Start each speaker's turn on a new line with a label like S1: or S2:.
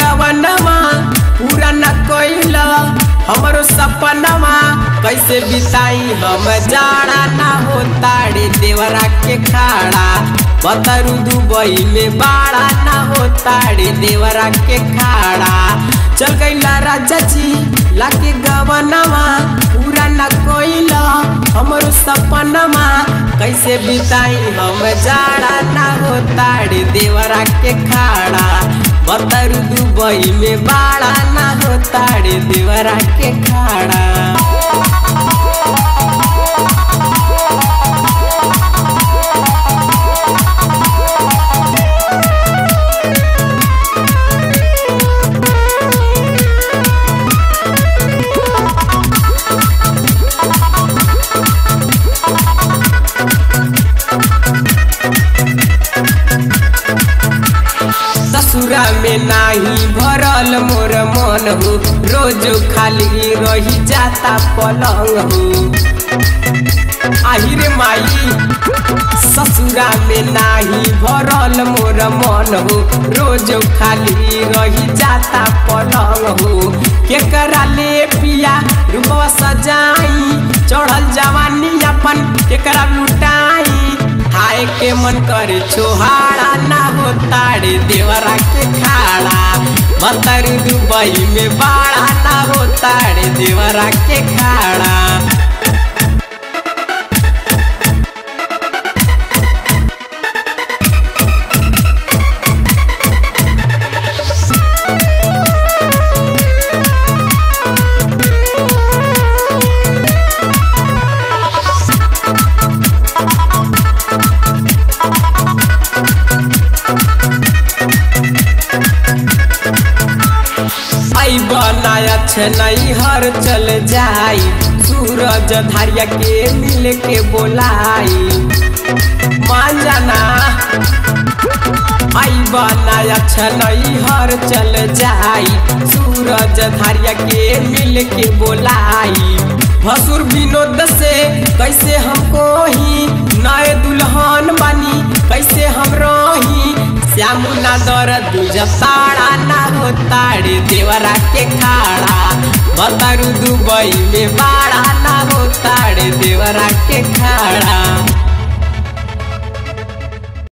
S1: गवनवा पूरा न कोइला हमरो सपनवा कैसे बिताई हम जाड़ा ना होताड़े देवरा के खाड़ा बतरू दुबई में बाड़ा ना होताड़े देवरा के खाड़ा चल गईला राजा जी लाके गवनवा पूरा न कोइला हमरो सपनवा कैसे बिताई हम जाड़ा ना होताड़े देवरा के खाड़ा बतरू दुबई में बाड़ा ना होताड़े देवरा के खाड़ा ससुरा में नाही भरल मोर मन हो रोज खाली रही जाता पलंग हो आहिरे माई ससुरा में नाही भरल मोर मन हो रोज खाली रही जाता पलंग हो केकरा ले पिया रूपवा सजाई चढ़ल जवानी अपन केकरा लुटाई खाए के मन करे छोहाड़ा ना हो ताड़े देवरा के खाड़ा बतर दुबई में बाड़ा ना हो ताड़े देवरा के खाड़ा आई बनाया नहीं हर चल जाई सूरज धारिया के मिल के बोलाई मान जाना आई बनाया नहीं हर चल जाई सूरज धारिया के मिल के बोलाई भसुर विनोद से कैसे हमको ही नए दुल्हन बनी कैसे हम रही श्यामुना दर दुजताड़ा ना हो ताड़े देवरा के खाड़ा बतरू दुबई में बाड़ा